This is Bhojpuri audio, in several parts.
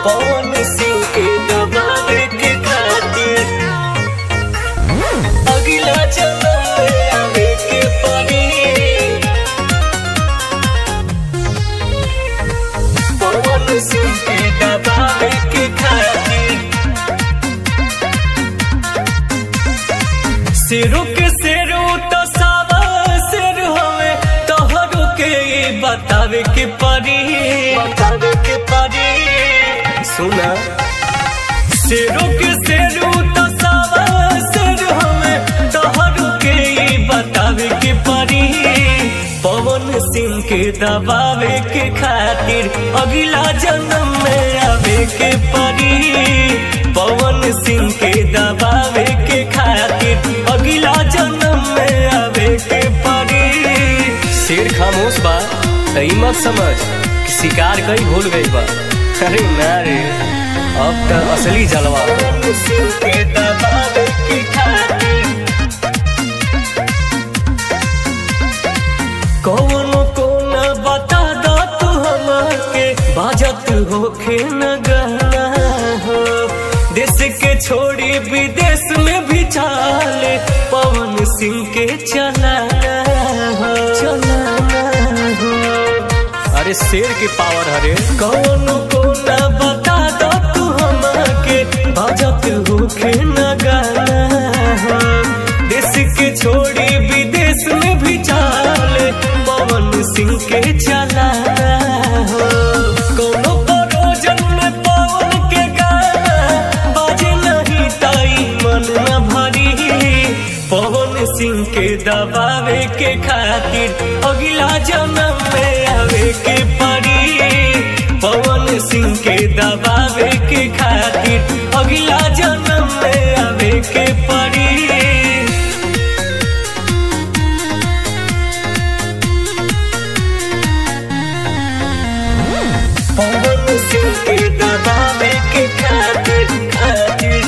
पवन सिंह के दबावे के खातिर अगला जन्म में आवे के पड़ी पवन सिंह के दबावे के खातिर सिरू के सिरू तो सावा सिर हवे तोहरो के ई बतावे के पड़ी बतावे के पड़ी सुना सिरू के सिरू तो सावा सिर हवे तोहरो के ई बतावे के पड़ी पवन सिंह के दबावे के खातिर अगला जन्म में आवे के पड़ी पवन सिंह के दबावे के खातिर अगला जन्म में आवे के पड़ी शेर खामोश बा तई मत समझ कि शिकार कई भूल गई बा अरे ना रे अब तो असली जलवा पवन सिंह के दबावे के खातिर कौनो को न बता दो तू हमके बाजत होखे न गहना हो देश के छोड़ी विदेश में भी चाले पवन सिंह के चलाना हो चलाना हो अरे शेर के पावर हरे कौनो को न बता दो तू हमके बाजत होखे न गहना हो देश के छोड़ी विदेश में भी चाले पवन सिंह के चलाना हो कोनो परोजन में पवन के गाना बाजे नहीं ताई मन न भरी पवन सिंह के दबावे के खातिर अगला जन्म में आवे के पड़ी पवन सिंह के दबावे के खातिर अगला जन्म में आवे के पड़ी पवन सिंह के दबावे के खातिर खातिर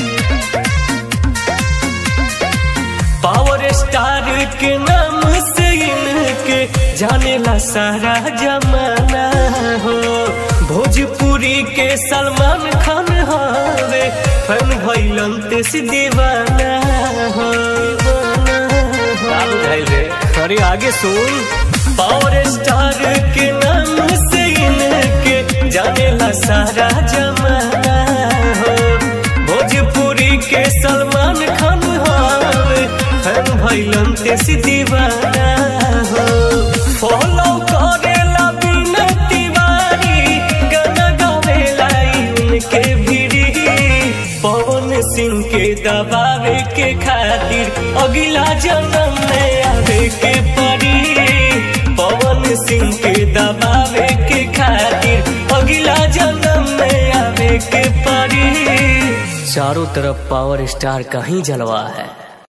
पावर स्टार के नाम से इनके जानेला सारा जमाना हो भोजपुरी के सलमान खान हवे फैन भैलन तेस दीवाना हो अरे आगे सुन पावर स्टार के नाम से इनके जानेला सारा जमाना हो भोजपुरी के सलमान खान हवे फैन भैलन तेस दीवाना हो फॉलो करेला बिना तिवारी गाना गावेला उनके भिड़ी पवन सिंह के दबावे के खातिर अगला जन्म में आवे के पड़ी पवन सिंह के दबावे के खातिर अगला जन्म में आवे के पड़ी चारों तरफ पावर स्टार का ही जलवा है